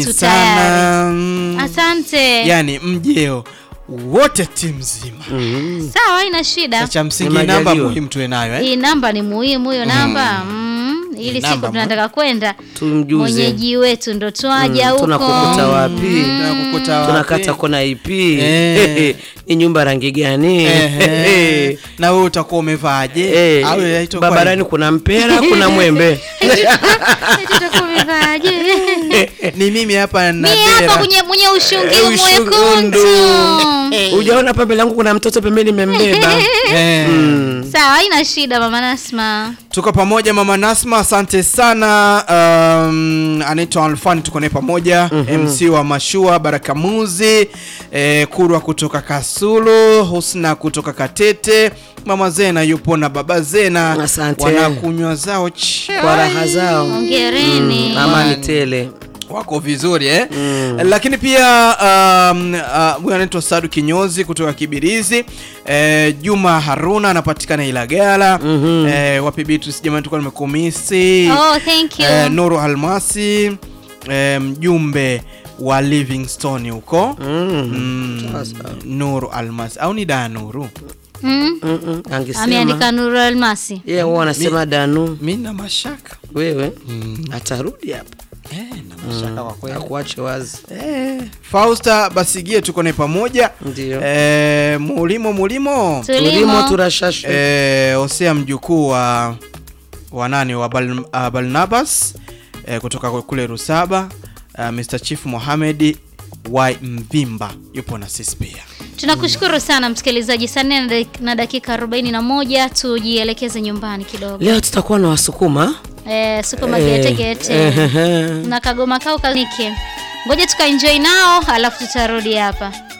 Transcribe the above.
Tu sana tayari. mm, Asante. yani mjeo wote timu nzima Mm. Sawa, ina shida. cha msingi Ni namba majaliwa. muhimu tuwe nayo eh? Hii namba ni muhimu hiyo namba. Mm. Ili Ni siku namba tunataka kwenda Tumjuze. mwenyeji wetu ndo twaja Mm, huko. tunakukuta wapi? Tunakukuta wapi? tunakata kona ipi Eh. ni nyumba rangi gani Ehe. na wewe utakuwa umevaje Eh, au itakuwa barabarani hivyo? kuna mpera kuna mwembe Eti tutakuwa umevaje? ni mimi hapa na Mimi hapa dera. kwenye mwenye ushungi Eh, ushungi mwekundu. ujaona pa mbele yangu kuna mtoto pembeni membeba Eh. Sawa, haina shida mama Nasma. tuko pamoja mama Nasma asante sana um, anaitwa Alfani tuko naye pamoja MC wa Mashua Baraka Muzi eh, Kurwa kutoka Kasulu Husna kutoka Katete mama Zena yupo na baba Zena Asante. wanakunywa zao chai kwa raha zao Hongereni. amani tele wako vizuri eh? Lakini pia um, uh, huyu anaitwa Sadu Kinyozi kutoka Kibirizi eh, Juma Haruna anapatikana Ilagala eh, wapi Beatrice jamani, tulikuwa nimekumisi Oh, thank you. eh, Nuru Almasi eh, mjumbe wa Livingstone huko mm, Sasa. Nuru Almasi au ni da Nuru, Mm. Mm-mm, angesema Ameandika Nuru Almasi. yeye huwa anasema danu mi na mashaka wewe atarudi hapa eh, na mashaka kwa kweli akuache wazi eh, Fausta Basigie tuko naye pamoja ndio eh, mulimo mulimo tulimo Tulimo. turashashu eh, Hosea mjukuu wa wa nani wa Bal, uh, Barnabas eh, kutoka kule Rusaba uh, Mr Chief Mohamed wa Mvimba yupo na sisi pia. Tunakushukuru sana msikilizaji. Saa nne na dak- na dakika 41 tujielekeze nyumbani kidogo. leo tutakuwa na wasukuma Eh, supermarket gete. Ehehe. Na kagoma kao kanike. Ngoja tukaenjoy nao alafu tutarudi hapa.